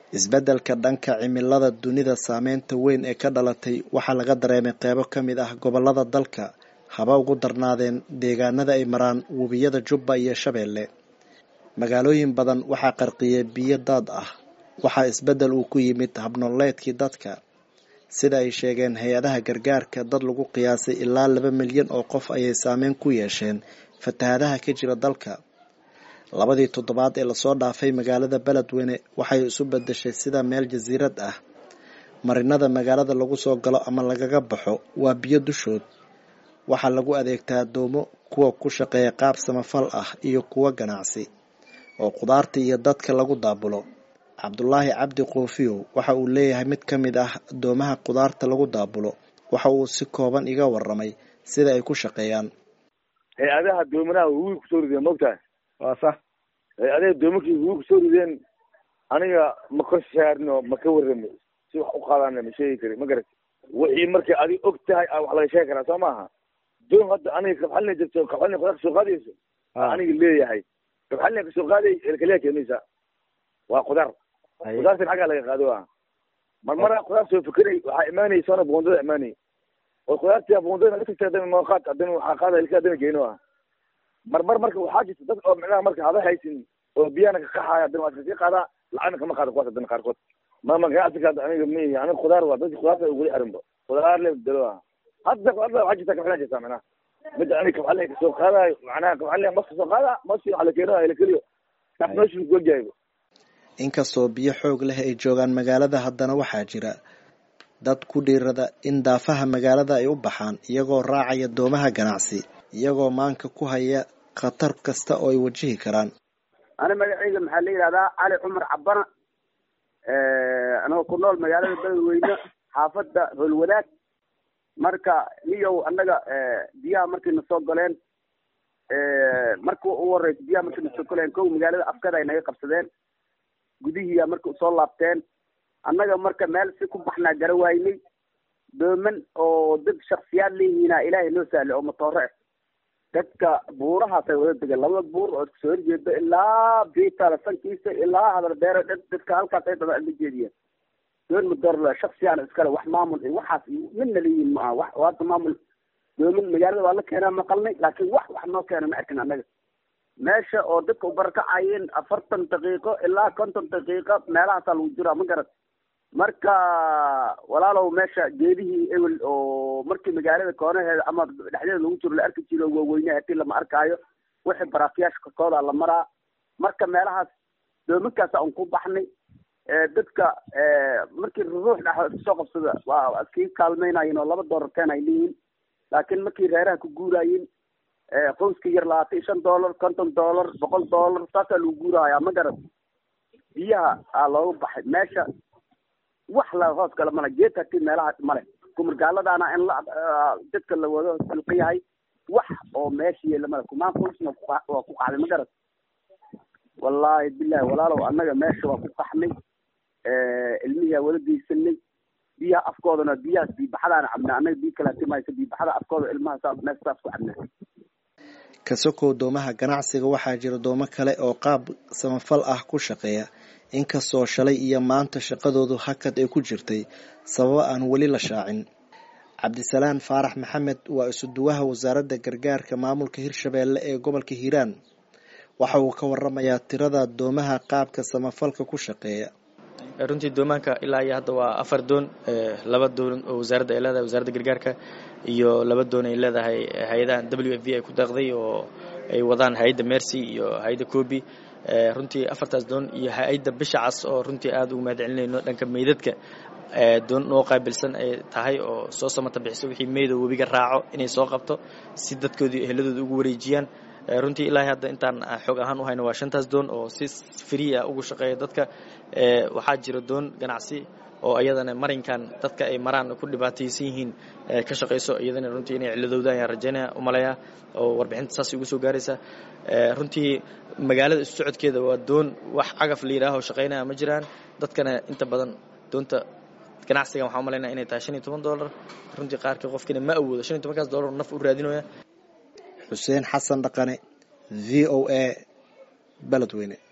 isbeddelka dhanka cimilada dunida saameynta weyn ee ka dhalatay waxaa laga dareemay qeybo ka mid ah gobollada dalka haba ugu darnaadeen deegaanada ay maraan webiyada jubba iyo shabeelle magaalooyin badan waxaa qarqiyay biyo daad ah waxaa isbeddel uu ku yimid habnoleedkii dadka sida ay sheegeen hay-adaha gargaarka dad lagu qiyaasay ilaa laba milyan oo qof ayay saameyn ku yeesheen fatahadaha ka jira dalka labadii toddobaad ee lasoo dhaafay magaalada beledweyne waxay isu bedeshay sida meel jasiirad ah marinada magaalada lagu soo galo ama lagaga baxo waa biyo dushood waxaa lagu adeegtaa doomo kuwa ku shaqeeya qaab samafal ah iyo kuwo ganacsi oo khudaarta iyo dadka lagu daabulo cabdulaahi cabdi koofiyow waxa uu leeyahay mid ka mid ah doomaha khudaarta lagu daabulo waxa uu si kooban iga waramay sida ay ku shaqeeyaan hay-adaha doominaha huwi kusoo rideen maogtahay waa sax hay-adaha doominkii huwi kusoo rideen aniga ma ka saarno ma ka warrami si wax u qaadana ma sheegi kari ma garat wixii markay adig og tahay a wax laga sheegi karaa soo maaha doon hadda aniga kabxalina jirto kabxalina kudaa kasoo qaadayso aniga leeyahay kabxalina kasoo qaaday elkaliya keenaysa waa khudaar khudaartan xaggaa laga qaado a mar mara khudaar soo fekeray waxaa imaanaysaona buundada imaanay oo khudaartii buundada naga tagtay hadana noo qaad hadana waxaa qaada ilka hadana geeno ah mar mar marka waxaa jirta dad oo micnaha marka hada haysin oo biyana ka qaxaaya hadana waa iskasii qaadaa lacagna kama qaado kuwaas hadana qaarkood mama ganacsiga hadda aniga ma ihi aniga khudaar waa dadki khudaarta weli arinba khudaar le dalo ah hadda khudaarta waxaa jirta kabxalina jirta micnaha midda aniga kabxalina kasoo qaadayo macnaha kabxalina mas kasoo qaada maski waxa la keeno ilakeliyo kaas meeshu kuegyahay inkastoo biyo xoog leh ay joogaan magaalada haddana waxaa jira dad ku dhiirada in daafaha magaalada ay u baxaan iyagoo raacaya doomaha ganacsi iyagoo maanka ku haya khatar kasta oo ay wajihi karaan ani magacayga maxaa la yidhahdaa cali cumar cabana anagoo ku nool magaalada beledweyne xaafadda holwadaag marka niyow annaga biyaha markay na soo galeen marka ugu horeysa biyaha markay na soo galeen kow magaalada afkada ay naga qabsadeen gudihiiya marka usoo laabteen annaga marka meel si ku baxnaa gara waynay dooman oo dad shaksiyaad leeyihiina ilaahay noo sahle oo matoore ah dadka buurahaasay wada degeen labada buur oo isku soo horjeeda ilaa biitala sankiisa ilaa hadal beere dadka halkaas ay dada la jeediyeen doon madoor shaksiyaana iskale wax maamul iyo waxaas iyo midna leeyihin ma aha wax hadda maamul dooman magaalada waa la keenaa maqalnay laakiin wax wax noo keena ma arkin annaga meesha oo dadka u barakacayeen afartan daqiiqo ilaa konton daqiiqo meelahaasaa lagu jiraa ma garat marka walaalow meesha geedihii ewel oo markii magaalada koonaheeda ama dhexdeeda lagu jiro la arki jiro waaweyne hadii lama arkaayo wixii baraafiyaasha korkooda la maraa marka meelahaas doominkaasa un ku baxnay dadka markii ruux dhex soo qabsada waa iskii kaalmaynayen oo laba doolar keen ay leeyihin laakiin markii reeraha ku guurayin qoyska yar labaatan iyo shan dollar konton dollar boqol dollar saasaa lagu guurahayaa ma garat biyaha aa looga baxay meesha wax la hoos gala male geed hati meelaha male kumargaaladaana in la dadka la wado silqa yahay wax oo meesha yeela male kumaan qoysna waa ku qaxday ma garat wallaahi bilahi walaalow annaga meesha waa ku qaxnay ilmihiaa wada geysanay biyaha afkoodana biyahaas biibaxadaana cabnaa annaga biyo kala timaysa biibaxada afkooda ilmaha saa meesha saas ku cabnaa kasokow doomaha ganacsiga waxaa jira doomo kale oo qaab samafal ah ku shaqeeya inkastoo shalay iyo maanta shaqadoodu hakad ay ku jirtay sababo aan weli la shaacin cabdisalaan faarax maxamed waa isuduwaha wasaaradda gargaarka maamulka hirshabeelle ee gobolka hiiraan waxa uu ka waramayaa tirada doomaha qaabka samafalka ku shaqeeya runtii doomaanka ilaa iyo hadda waa afar doon laba doon oo wasaaradda ay leedahay wasaaradda gargaarka iyo laba doon ay leedahay hay-adahan w f v ay ku deeqday oo ay wadaan hay-adda mercy iyo hay-adda cobi runtii afartaas doon iyo hay-adda bisha cas oo runtii aada ugu mahad celinayno dhanka meydadka doon noo qaabilsan ay tahay oo soo samata bixiso wixii meyda webiga raaco inay soo qabto si dadkoodii eheladooda ugu wareejiyaan runtii ilaahay hadda intaan xoog ahaan u hayno waa shantaas doon oo si free ah ugu shaqeeya dadka waxaa jira doon ganacsi oo iyadana marinkan dadka ay maraan ku dhibaataysan yihiin ka shaqayso iyadana runtii inay ciladowda ayaan rajaynaya umaleeyaa oo warbixinta saas ugu soo gaaraysa runtii magaalada isu socodkeeda waa doon wax cagaf la yidhaaho shaqaynaya ma jiraan dadkana inta badan doonta ganacsigan waxaa umalaynaya inay tahay shan iyo toban dollar runtii qaarka qofkina ma awoodo shan iyo tobankaas dollar naf u raadinaya xuseen xasan dhaqane v o a beledweyne